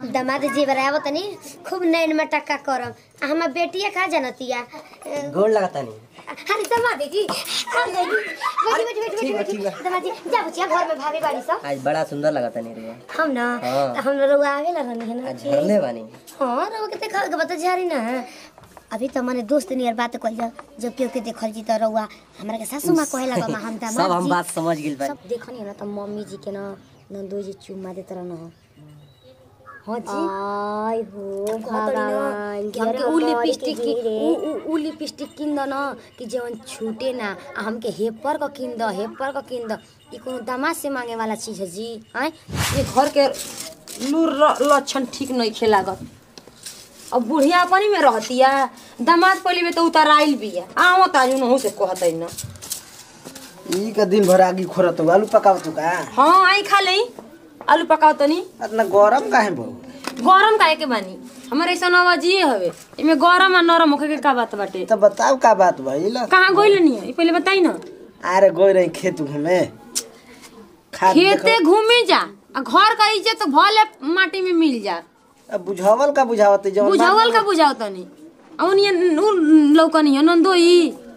दामाद जी बराबर तनी खूब नैन में टक्का करम आ हमार बेटिया खा जानतिया अ, गोड़ लगाता नहीं अरे दामाद जी अरे बैठी बैठी बैठी ठीक बा, बैठी ठीक बा। दामाद जी जा बचिया घर में भाभी बाड़ी सब आज बड़ा सुंदर लगाता नहीं रे हम ना हाँ। हम लोग आवे ला रहनी है ना आज झरले बानी हाँ रवा के देखा के बता झारी ना अभी तो मने दोस्त नियर बात कइल जा जब केहू के देखल जी त रउआ हमरा के सासू मां कहे लगा हम दामाद सब हम जी बात समझ गेल बानी सब देखनी है ना तो मम्मी जी के ना नंदू जी चुम्मा देत रहन हो हाँ जी आय हो कहत रही ना भगवान कि हमके हमके उ उ लिपस्टिक की रे उ उ उ लिपस्टिक किन द न कि जवन छूटे ना आ हमके हेपर क किन द हेपर क किन द ई कोनो दामाद से मांगे वाला चीज है जी आय ये घर के लूर र- लक्षण ठीक नहीं खे लागत अब बुढ़िया अपनी में रहतिया दामाद पहले में तो उतराइल बिया आओ ताजू नहु से कहत न ई का दिन भर आगी खोरत हो आलू पकावत हो का हाँ आई खा लई आलू पकाओ तनी इतना गरम काहे बहु गरम काहे के बानी हमर ऐसा नवाजिए हवे एमे गरम आ नरम होखे के का बात बाटे तो बताओ का बात भइल कहाँ गइल नहीं है पहले बताई ना अरे गई रही खेत घूमे खाद खेते देखो- घूमे जा आ घर का इज्जत भले माटी में मिल जा अब बुझावल का बुझावत जवन बुझावल का बुझाओ तनी औन ये लौकनी है नंदोई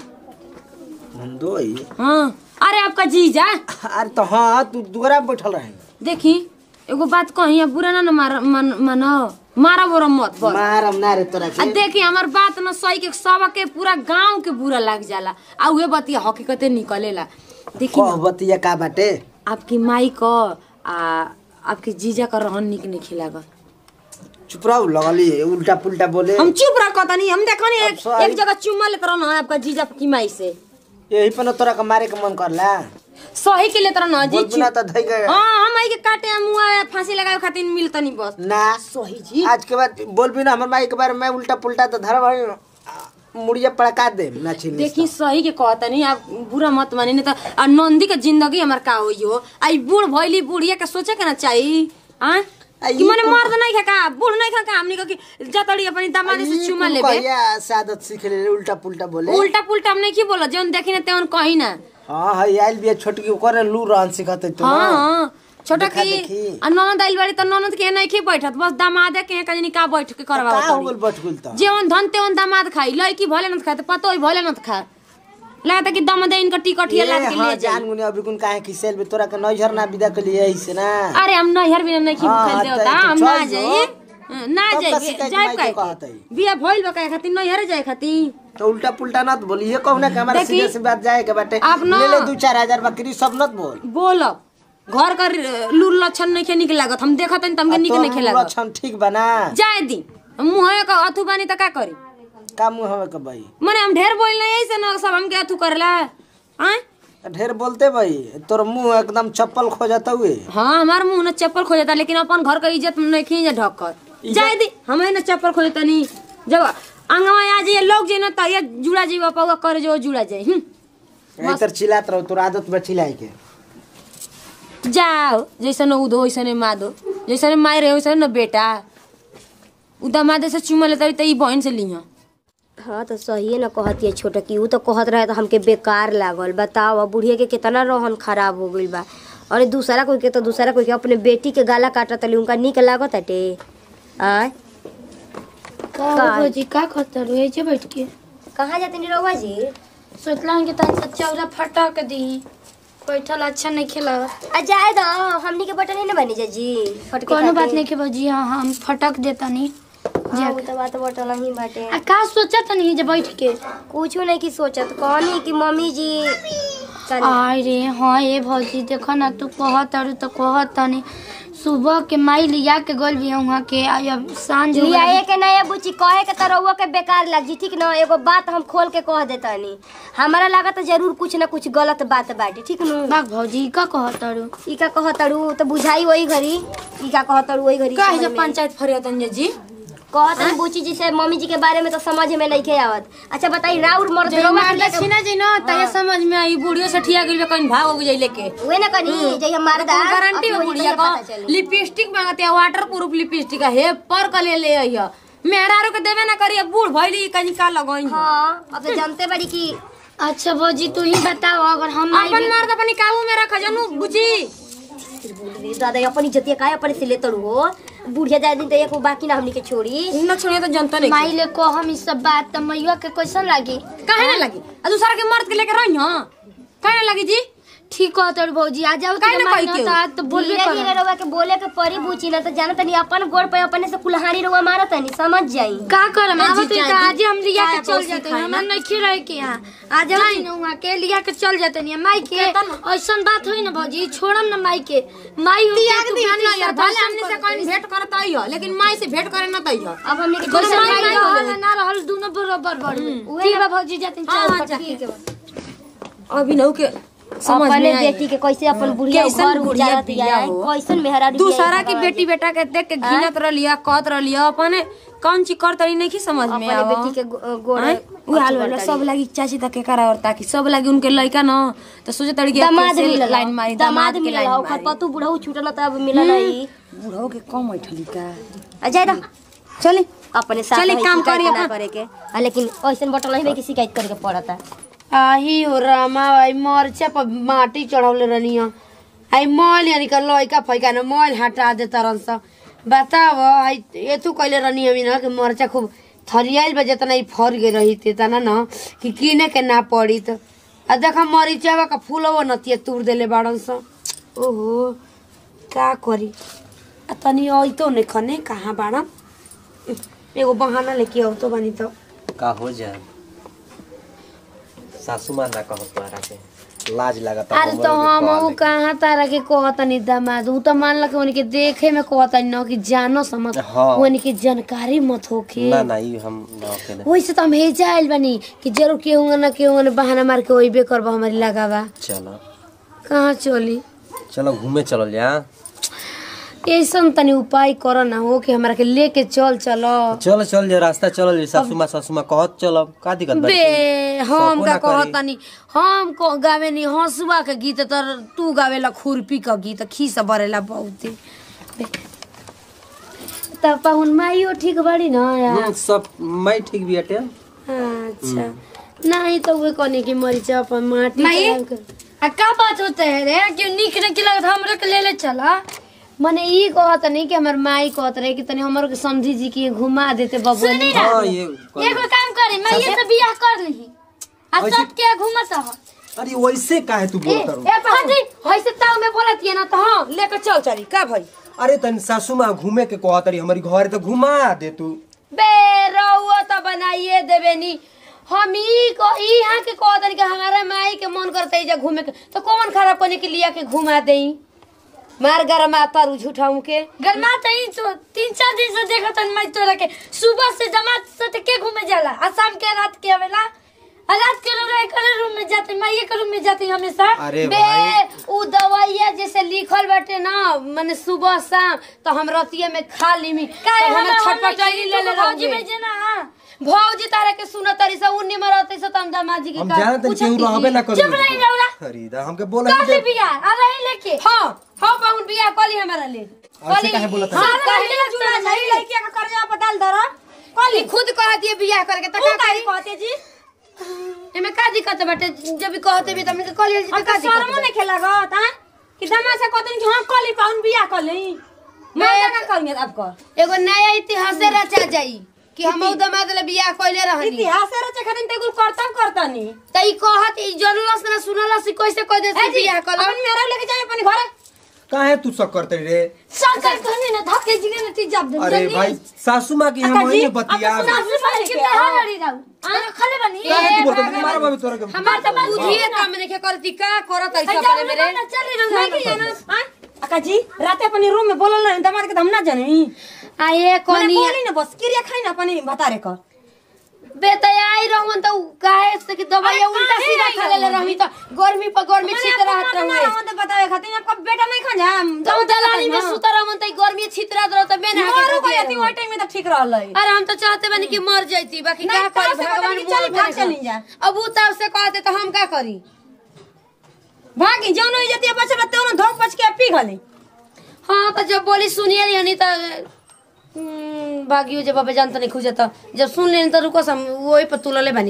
नंदोई हाँ अरे आपका जीजा अरे तो हाँ तू दुगरा में बैठल रहे देखी एगो बात कही अब बुरा ना न मार मन मानो मारा बोरा मत बस मारम ना रे तोरा आ के देखी हमार बात न सही के सब के पूरा गांव के बुरा लग जाला आ उहे बतिया हकीकते निकलेला देखी कह न, बतिया का बाटे आपकी माई क आ आपके जीजा का रहन निक नहीं खिलागा चुप रहो लगली उल्टा पुल्टा बोले हम चुप रह कहतनी हम देखनी एक, सॉरी। एक जगह चुम्मा लेते रहना है आपका जीजा की माई से यही पर न तोरा के मारे के मन करला सही के लेते रहना जी बोल ना तो धई गए हाँ हम आई के काटे मुआ फांसी लगावे खातिर मिलतनी बस ना सही जी आज के बाद बोल भी ना हमर माई के बारे में उल्टा पुल्टा तो धर भाई मुड़िया पड़का दे ना छिन देखी सही के कहता नहीं आप बुरा मत मानी नहीं तो आ नंदी के जिंदगी हमार का होई हो आई बूढ़ भइली बुढ़िया के सोचे के ना चाहिए हाँ आ, कि ई मने कुल- मर्द नहीं खा का बूढ़ नहीं खा का हमनी के कि जतड़ी अपनी दामाद से चुमा लेबे कहिया सादत सीख ले उल्टा पुल्टा बोले उल्टा पुल्टा हम नहीं की बोला जौन देखी ना तेवन कही ना हाँ है आइल भी छोटकी ओकर लू रहन सिखते तू हाँ ना। हाँ छोटा देखा की देखी। आ ननद आइल बाड़ी त ननद के नहीं की बैठत बस दामादे के कजनी का बैठ के का हो करवा गेल बटकुल त जेवन धन तेवन दामाद खाई लड़की भले न खाए तो पतो ही भले न खा लगता कि दम दे इनका टिकट ये ये लाद के हाँ ले जाए जान गुने अभी कुन काहे खिसेल बे तोरा के नैहर ना विदा के लिए ऐसे ना अरे हम नैहर भी नहीं खी हाँ, खेलते हाँ, होता तो हम चल ना जो। जाइए हाँ, ना तब का जाइए शिकायत जाए माई काहे के कहत के? है। बिया भइल बा काहे खातिर नैहर जाए खातिर तो उल्टा पुल्टा नत बोली ये कहू ना कि हमारा देखी, सीधे से बात जाए के बाटे आप ना- ले ले दू चार हजार बकरी सब नत बोल बोलब घर का लूर लक्षण नहीं खे निक लागत हम देखत हन तमके निक नहीं खे लागत लक्षण ठीक बना जाए दी मुंह का अथु बानी त का करी का मुंह हवे के भाई मने हम ढेर बोल नहीं ऐसे ना सब हमके अथु करेला हाँ ढेर बोलते भाई तोर मुंह एकदम चप्पल खोजत हुए हाँ हमार मुंह न चप्पल खोजता लेकिन अपन घर का इज्जत नहीं खींच ढक कर जाए दी हमें न चप्पल खोजता नहीं जब अंगवा आ जाइए लोग जे न त ये जुड़ा जीवा पावा कर जो जुड़ा जाए हम्म इधर चिल्लात रहो तोर आदत बा चिल्लाए के जाओ जैसे न उदो वैसे न मादो जैसे न माई रहे वैसे न बेटा उदा मादे से चुमा लेता रही त ई बहन से लिहा हाँ तो सही न कहती है छोटा की ऊ तो कहत रहे तो हमके बेकार लागल बताओ अब बुढ़िया के कितना रोहन खराब हो गइल बा अरे दूसरा कोई के तो दूसरा कोई के अपने बेटी के गाला काटत तली उनका निक लागत हटे आय का भौजी का करता रहे जे बैठ के कहाँ जाते नी रउआ जी सोचला कि तन चौरा फटा के दी बैठल अच्छा नहीं खेला आ जाए दो हमनी के बटन ही न बनी जा जी फटके कोनो बात खातिर। नहीं के भौजी हाँ हम फटक देता नहीं हाँ, ऊ तो बात बटन ही बाटे आ का सोचा नहीं जे बैठ के कुछ नहीं की सोचत कहनी कि मम्मी जी तनी- आय रे हाँ ये भौजी देखो ना तू कहत अरु तो कहत नहीं सुबह के माई लिया के गल भी वहाँ के आ अब सांझ हो लियाए गइल। के नहीं बुची कहे के तो रउआ के बेकार लग जी ठीक न एगो बात हम खोल के कह देतानी हमारा लागत जरूर कुछ न कुछ गलत बात बाटे ठीक नु बाग भौजी का कहत अरु ई का कहतड़ू तो बुझाई वही घड़ी ई का कहतड़ू वही घड़ी काहे समझ जब में। पंचायत फरियादन जी कहतन बुची जी से मम्मी जी के बारे में तो समझ में नहीं के आवत अच्छा बताई राउर मर्द जब रउआ मार के लेके- छीना जी ना तय समझ में आई बुढ़ियो से ठिया गइल बा कहीं भाग हो जाई लेके उहे न कनी जे हम मारदा गारंटी अब हो वही बुढ़िया तोहे का पता चली। लिपस्टिक मांगते हैं वाटर प्रूफ लिपस्टिक है पर का ले ले आइया मेहरारू के देवे ना करिए बूढ़ भइली कहीं का लगई हाँ अब तो जानते बड़ी कि अच्छा भौजी तू ही बताओ अगर हम आई अपन मर्द अपनी काबू में रख जनू बुची दादा अपनी जतिया काहे अपने से लेतड़ू हो बुढ़िया जाए दिन तो एक बाकी ना हमनी के छोड़ी न छोड़िए तो जनता नहीं माई ले को हम ई सब बात त मैया के कैसन लागी काहे ना लगी आ दूसरा के मर्द के लेके रही हां काहे ना लगी जी ठीक कहत और भौजी आ जाओ काहे ना माई कही न त आज तो बोलबे धीरे धीरे कर रउआ के बोले के परी बुची ना तो जाना तनी अपन गोड़ पे अपने से कुल्हाड़ी रउआ मारत तनी समझ जाई का करम ना आवत जी, त जा आज हम लिया के खाए चल पोसी जाते खाए हमरा ना। नहीं रहे के यहाँ आ जाओ न वहाँ के लिया के चल जाते नहीं माई के ऐसन बात होई ना भौजी छोड़म ना माई के माई हो त्याग तू दी खाली ना यार सब भले दर्शन हमने से कर कहीं भेंट करत आई हो लेकिन माई से भेंट करे ना तई हो अब हमनी के दोनों दोसर माई माई रहल रहल ना रहल दोनों बराबर बड़ ठीक बा भौजी जाते हाँ, हाँ, चल जा। ठीक है बा। अभी नहु के समझ अपने में आई बेटी के कैसे अपन बुढ़िया कैसन घर बुढ़िया उजारत बिया दिया हो। कैसन मेहरारू दूसरा की बेटी बेटा के देख के घिनत रहिया कहत रहिया अपने कौन चीज कर तरी नहीं की समझ में अपने आवा बेटी के गो- गोड़ आँय? उ हाल वाला सब लागी चाची तक के करा और ताकि सब लागी उनके लड़का न तो सोचे तड़ी कि दामाद कैसे मिलल लाइन मारी दामाद के मिलल लाइन ओकर मारी पतु बुढ़ऊ छूटल त अब मिलल नहीं बूढ़ो के कम बैठली का आ जाए ना चली अपने साथ चली रही, काम शिकायत करी ना अपन। करे के आ, लेकिन ऐसन बटल नहीं कि शिकायत करे के पड़ता आही हो रामा आई मरचा पर माटी चढ़ौले रहनी आई मल यानी का लइका फैका न मल हटा दे तरन स बताव आई एतु कइले रहनी हमी न कि मरचा खूब थरियाइल बा जेतना ई फर गए रही ते तना न कि किने के ना पड़ी त आ देखा मरीचावा का फूलवा नतिया तूर देले बाड़न स ओहो का करी आ तनी अइतो ने खने कहाँ बाड़न एगो बहाना लेके औतो बानी त का हो जा सासू माँ ना कहो तोहरा के लाज लगता अरे तो हम ऊ कहाँ तारा के कहतनी दामाद ऊ तो मानल कि उनके देखे में कहतनी न कि जानो समझ हाँ। उनके जानकारी मत होखे ना ना ई हम ना होके ना वैसे तो हम हेजा आइल बानी कि जरूर केहूंगा ना केहूंगा बहाना मार के वही करबा हमारी लगावा चलो कहाँ चली चलो घूमे चलो जा ऐसन तनी उपाय कर ना हो कि हमरा के लेके चल चलो चल चल जा रास्ता चल जा सासू माँ सासू माँ कहत चलो का दिक्कत बा बे हम सको का ना करी। कहतनी हम को गावे नी हंसुआ के गीत तर तू गावेला खुरपी का गीत खीस बरेला बहुते बे। तब पाहुन माइयो ठीक बड़ी ना यार हम्म, सब मैं ठीक भी हटे अच्छा नहीं तो वे कहने की मरीचा अपन माटी माई? खराब कर- आ का बात होते है रे कि निक निक लगत हमरा के ले ले चला मने ई कहत नहीं कि हमर माई कहत रहे कि तनी हमर के समझी जी की घुमा देते बबुआ हाँ ये एगो काम करे मैं ये तो बियाह कर ली आ ऐसे- सब के घूमत ह अरे वैसे काहे तू बोलत रहू ए पाजी होइसे ताव में बोलत ये ना तो हां लेकर चल चली का भाई अरे तन सासू माँ घूमे के कहत रही हमारी घर तो घुमा दे तू बे रहुआ तो बनाइए देबे नी हम ई को ई यहाँ के कह दनी कि हमारा माई के मन करता है घूमे के तो कौन खराब करने के लिया के घुमा देई मार गरमा तारू झूठाऊ के गरमा तई तो तीन चार दिन से देखत हन मैं तोरा के सुबह से जमात से के घूमे जाला आ शाम के रात के आवेला आ रात के लोग एक रूम में जाते मैं एक रूम में जाती हमेशा अरे बे भाई उ दवाइया जैसे लिखल बाटे ना माने सुबह शाम तो हम रतिये में खा लीमी काहे तो हमें हम छटपटाई ले ले भौजी रहोगे। भेजे ना भौजी तारा के सुन तारी से उन्नी मरते से तम दामाजी के हम का- जानत पूछत केहू रहबे ना करू चुप रही रौला अरे दा हमके बोला कर ली बियाह आ रही लेके हाँ हाँ पाहुन बियाह कली हमारा ले ऐसे काहे बोलत है? हाँ, सारा कहे जुड़ा जाई लड़किया का कर्जा पटाल दर कली खुद कहती है बियाह करके तो का करी कहते जी एमे का दिक्कत बाटे जब भी कहते भी तमने के कली जी हम तो का तो दिक्कत शर्मो नहीं खेला गत हां कि दमा से कहते कि हां कली पाउन बियाह कर ली मैं का करेंगे अब कर बा? एगो नया इतिहास रचा जाई कि हम दमाद ले बियाह कइले रहनी इतिहास रचे खातिर ते कुल करता करता नहीं त ई कहत ई जनलस ना सुनलस ई कैसे कह दे ए जी बियाह कल अपन मेरा लेके जाए अपन घर काहे तू सब करते रे सरकार कहने ना धक्के जिगे ना ती जब दे अरे भाई सासू माँ की हम अक्का जी, वही बतिया सासू माई के बियाह लड़ी राउ आ खले बनी काहे तू बोलत है? मारा बाबू तोरा के हमार त बुझिए काम नहीं के करती का करत ऐसा करे मेरे चली मैं की जाना हां अक्का जी रात अपने रूम में बोलल रहे दमाद के तो हम ना जानी आ ये मने कोनी बोली ना बस क्रिया खाई ना अपने बता रे कर बेतयाई रहन त उ काहे से कि दवाई उल्टा काहे सीधा आई खा ले रहनी त गर्मी पर गर्मी छित रहत रहुए रहते बतावे खातिर आपका बेटा नहीं खा जा तो दलाली में सुत रहन त गर्मी छित रहत रह त बेना मारू के गई थी वो टाइम में तो ठीक रहल है अरे हम तो चाहते बनी कि मर जाती बाकी नहीं, का कहाँ करी से पता भगवान नहीं, चली, मुँह भाग में चली जा। अब उ तब से कहते तो हम का करी भागी जौन हो जाती है बच्चा रहते हो धोक पच के पी गली हाँ तो जब बोली सुनिए यानी तो हम्म, भागियो जब अब जानता नहीं खुजे तो जब सुन लेनी तो रुको सम वही पर तुलले बनी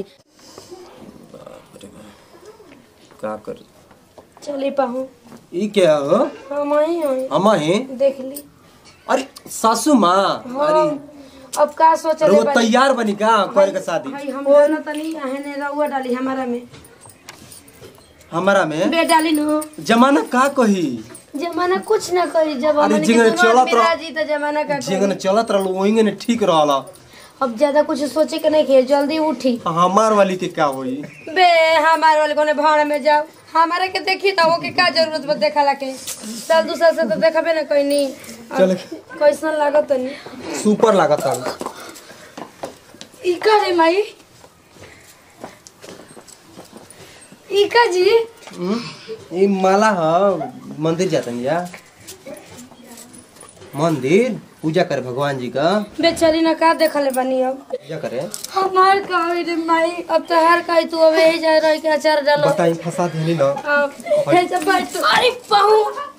का कर चले पाहू ई क्या हो हम आई हई अम्मा ही देख ली अरे सासू माँ अरे अब का सोचले रउआ बानी? तैयार बनी का करे के शादी भाई हम जाना तनी आहने रउआ डाली हमारा में हमारा में बे डाली नो जमाना का कही जमाना कुछ ना करी जब अरे हमनी जिंगने के समाज चलत रह- बिराजी त जमाना का करी। जिंगन चलत रहल वही ने ठीक रहल अब ज्यादा कुछ सोचे के नहीं किए जल्दी उठी हमार वाली के क्या होई बे हमारे वाले कोने भाड़ में जाओ हमारे के देखी तो वो के का जरूरत बा देखा लाके साल दू साल से तो देखबे ना कोई नहीं चल कैसन लागत नहीं सुपर लागत है ई का रे माई ई का जी ये माला ह मंदिर जातन या मंदिर पूजा करे भगवान जी का बेचारी ना का देखले बानी अब पूजा करे हमार का होई रे माई अब तो हर कहीं तू अब यही जा रही के अचार डालो बताई फंसा देनी ना अब हे जब बैठ अरे पहू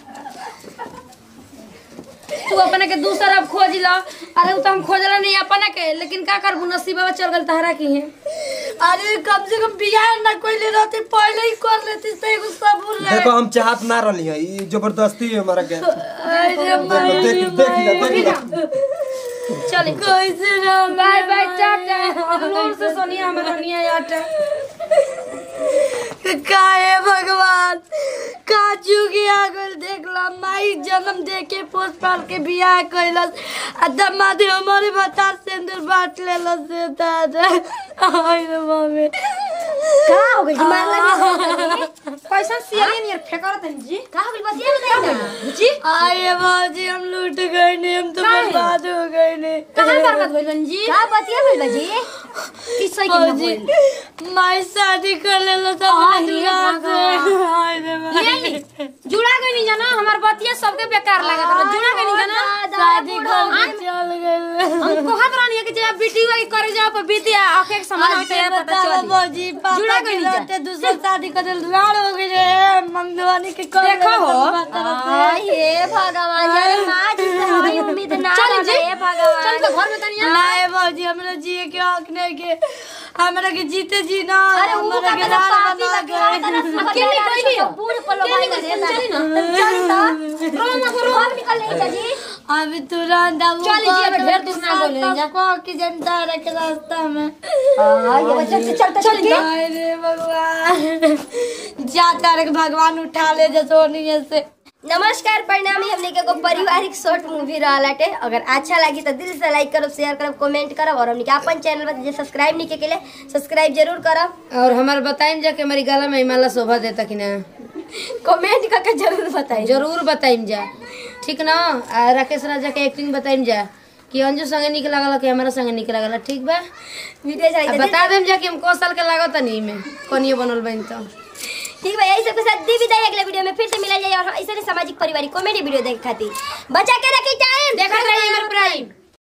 तू अपने के दूसरा खोज ला अरे उ तो हम खोजला नहीं अपने के लेकिन का कर नसीबा चल गल तहरा की है अरे कम से कम बियाह ना कोई रहती पहले ही कर लेती से एगो सबूर रहे देखो हम चाहत ना रहली है ये जबरदस्ती है हमारा के अरे माई देख देख ले देख ले चल कैसे ना बाय बाय टाटा नूर से सोनिया हमारा निया आटा काहे भगवान का चुकी आगल देखला माई जन्म दे के पोस पाल के बियाह कैलस आ दमादे हमारे बता सिंदूर बांट लेलस से दादा आई रे मम्मी का हो गइल मार लगी कैसा सियरी नियर फेकर तन जी का हो गइल बतिया बताई ना जी आए बाजी हम लूट गए ने हम तो बर्बाद हो गए ने कहां बर्बाद भइल बन जी का बतिया भइल बा जी किस सही के ना बाजी बोल माई शादी कर लेलस अपने दुल्हा से आए रे माई जुड़ा गई नहीं जाना हमार बतिया सबके बेकार लागत रहा जुड़ा गई नहीं जाना शादी कर चल गए हम कहत रहनी कि जब बेटी वाली करे जाओ पर बीतिया आंखें के समान होते हैं पता बताओ चली बाजी जुड़ा पापा गई के नहीं जा। लौटे दूसरा शादी कर दिल लाड़ हो गई रे मंगवानी के कर देखो हो। आई हे भगवान यार मां जी से हई उम्मीद ना चल जी रहे भगवान चल तो घर में तनिया लाए बाजी हमरा जिए के हक नहीं के हमरा के जीते जी ना अरे वो हमरा का के तो लाड़ पापी बना लगे गए तना सब अकेले कोई नहीं हो। बूढ़ पलो भाई अकेले लगे चली ना। चली तो रोम ना करो हम निकल नहीं जी अभी तुरंत अब चल जी, अब ढेर दूर ना बोले जा। को की जनता रखे रास्ता में हां ये बच्चा से चलता चल के हाय रे भगवान जाता रे भगवान उठा ले जे सोनिए से नमस्कार परिणामी हमने के एगो पारिवारिक शॉर्ट मूवी रहलाटे अगर अच्छा लगी तो दिल से लाइक करब शेयर करब कमेंट करब और हमने के अपन चैनल पर जे सब्सक्राइब नहीं के लिए सब्सक्राइब जरूर करब और हमारे बताइम जा कि हमारी गला में हिमालय शोभा देता कि ना कमेंट करके जरूर बताइए जरूर बताइम जा ठीक ना आ राकेश राजा के एक्टिंग बताइम जा कि अंजू संगे निक लागल कि हमारा संगे निक लागल ठीक बा वीडियो आ चाहिए बता देम जा कि हम को साल के लागत नहीं में कनियो बनल बन तो ठीक भाई यही सब के साथ दी विदाई अगले वीडियो में फिर से मिला जाए और ऐसे सामाजिक पारिवारिक कॉमेडी वीडियो देखे खातिर बचा के रखी टाइम देखत रहिए हमारे प्राइम